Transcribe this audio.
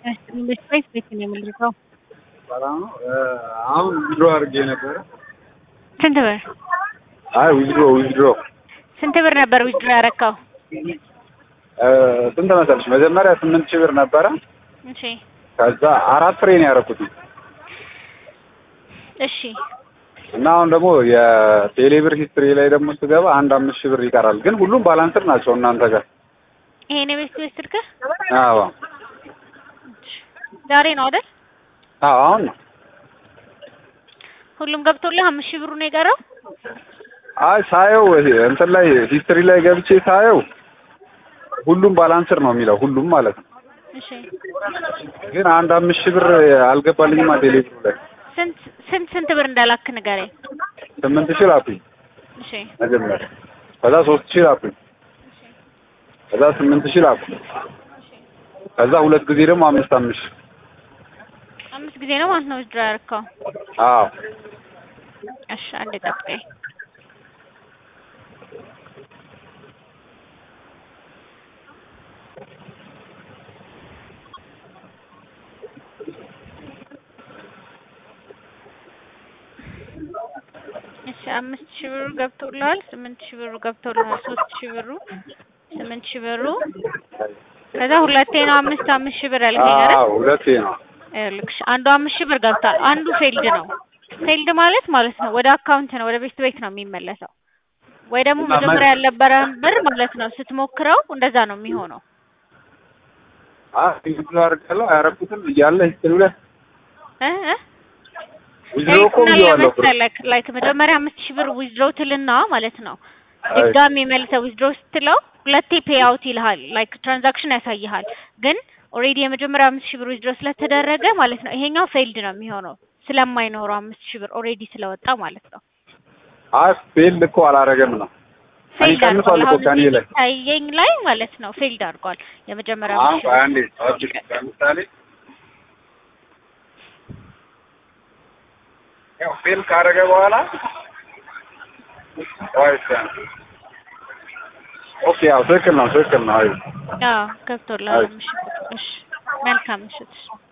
ኢንቨስትሜንት ቤት ነው የምልከው። ሰላም ነው። አሁን ዊዝድሮ አድርጌ ነበረ። ስንት ብር አይ ዊዝድሮ ዊዝድሮ ስንት ብር ነበር ዊዝድሮ ያረካው? ስንት መሰለሽ? መጀመሪያ ስምንት ሺህ ብር ነበረ። እሺ ከዛ አራት ፍሬ ነው ያደረኩት እሺ እና አሁን ደግሞ የቴሌብር ሂስትሪ ላይ ደግሞ ስገባ አንድ አምስት ሺህ ብር ይቀራል። ግን ሁሉም ባላንስር ናቸው እናንተ ጋር። ይሄን የቤት ቤት ስልክ አዎ ዛሬ ነው አይደል? አዎ አሁን ነው። ሁሉም ገብቶልህ አምስት ሺህ ብሩ ነው የቀረው? አይ ሳየው እንትን ላይ ሂስትሪ ላይ ገብቼ ሳየው ሁሉም ባላንስር ነው የሚለው ሁሉም ማለት ነው። እሺ ግን አንድ አምስት ሺህ ብር አልገባልኝማ ቴሌብሩ ላይ ስንት ስንት ስንት ብር እንዳላክ ንገረኝ። ስምንት ሺህ ላኩኝ እሺ መጀመሪያ፣ ከዛ ሶስት ሺህ ላኩኝ፣ ከዛ ስምንት ሺህ ላኩኝ፣ ከዛ ሁለት ጊዜ ደግሞ አምስት አምስት ሺህ አምስት ጊዜ ነው ማለት ነው ዊዝድሮ ያረካው? አዎ እሺ አንዴ ጠብቀኝ። እሺ አምስት ሺህ ብሩ ገብቶልሃል። ስምንት ሺህ ብሩ ገብቶልሃል። ሶስት ሺህ ብሩ ስምንት ሺህ ብሩ ከዛ ሁለቴ ነው አምስት አምስት ሺህ ብር ያልከኝ አይደል? አዎ ሁለቴ ነው። ይኸውልሽ አንዱ አምስት ሺህ ብር ገብቷል። አንዱ ፌልድ ነው። ፌልድ ማለት ማለት ነው ወደ አካውንት ነው ወደ ቤት ቤት ነው የሚመለሰው። ወይ ደግሞ እና መጀመሪያ ያልነበረህን ብር ማለት ነው ስትሞክረው እንደዛ ነው የሚሆነው። አይ ዊዝድሮ አድርጋለሁ አያረኩትም እያለ ሂስትሪ ላይ እ እ ዊዝድሮ እኮ ላይክ ብዬዋለሁ ብር መሰለክ ላይክ መጀመሪያ አምስት ሺህ ብር ዊዝድሮ ትልና ማለት ነው ድጋሚ መልሰህ ዊዝድሮ ስትለው ሁለቴ ፔይ አውት ይልሃል። ላይክ ትራንዛክሽን ያሳይሃል። ግን ኦልሬዲ የመጀመሪያ አምስት ሺህ ብር ዊዝድሮ ስለተደረገ ማለት ነው ይሄኛው ፌልድ ነው የሚሆነው ስለማይኖረው አምስት ሺህ ብር ኦልሬዲ ስለወጣ ማለት ነው። አይ ፌል እኮ አላረገም ነው እኔ ፌልድ ቀንሷል አድርጓል። እኮ አሁን ከእኔ እዚህ ላይ ታየኝ ላይ ማለት ነው ፌልድ አድርጓል። የመጀመሪያ አሁን አምስት ሺህ ቆይ ብር አንዴ ጠብቂ። ለምሳሌ ያው ፌል ካደረገ በኋላ ቆይ እስኪ አንዴ። ኦኬ ያው ትክክል ነው ትክክል ነው። አይ አዎ ገብቶልሃል። አምስት ሺህ ብር። እሺ መልካም ምሽት።